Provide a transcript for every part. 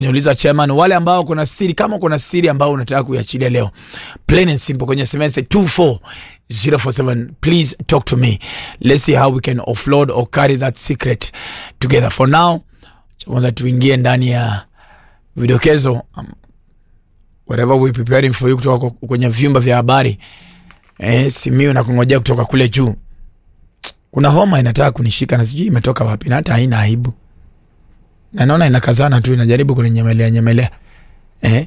niuliza chairman, wale ambao kuna siri, kama kuna siri ambao unataka kuiachilia leo, plain and simple, kwenye SMS 24047 please talk to me, let's see how we can offload or carry that secret together. For now, cha kwanza tuingie ndani ya vidokezo um, whatever we preparing for you kutoka kwenye vyumba vya habari eh, simiu na kungojea kutoka kule juu. Kuna homa inataka kunishika na sijui imetoka wapi, na hata haina aibu na naona inakazana tu inajaribu kuninyemelea nyemelea eh.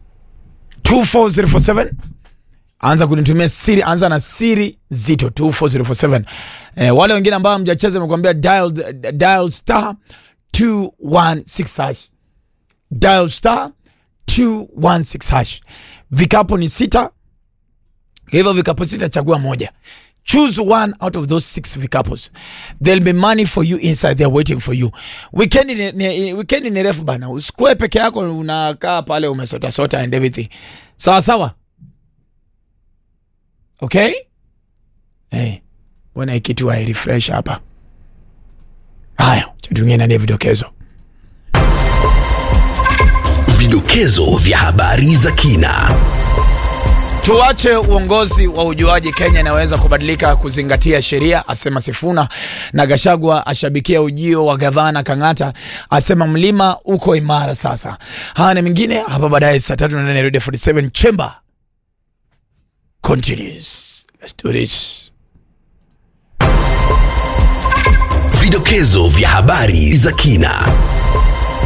24047 anza kunitumia siri, anza na siri zito 24047. Eh, wale wengine ambao mjacheza nimekuambia dial, dial star 216 hash dial star 216 hash. Vikapo ni sita, hivyo vikapo sita, chagua moja choose one out of those six vikapos there'll be money for you inside there waiting for you weekend ni, ni, weekend ni refu bana usikue peke yako unakaa pale umesota sota and everything sawa sawa okay hey, bwana ikitu wa refresh hapa haya chatungie ndani ya vidokezo Vidokezo vya habari za kina. Tuache uongozi wa ujuaji, Kenya inaweza kubadilika kuzingatia sheria, asema Sifuna. Na Gashagwa ashabikia ujio wa gavana Kang'ata, asema mlima uko imara sasa. Haya na mengine hapa baadaye saa tatu na nane Radio 47 Chamber continues. Let's do this. Vidokezo vya habari za kina.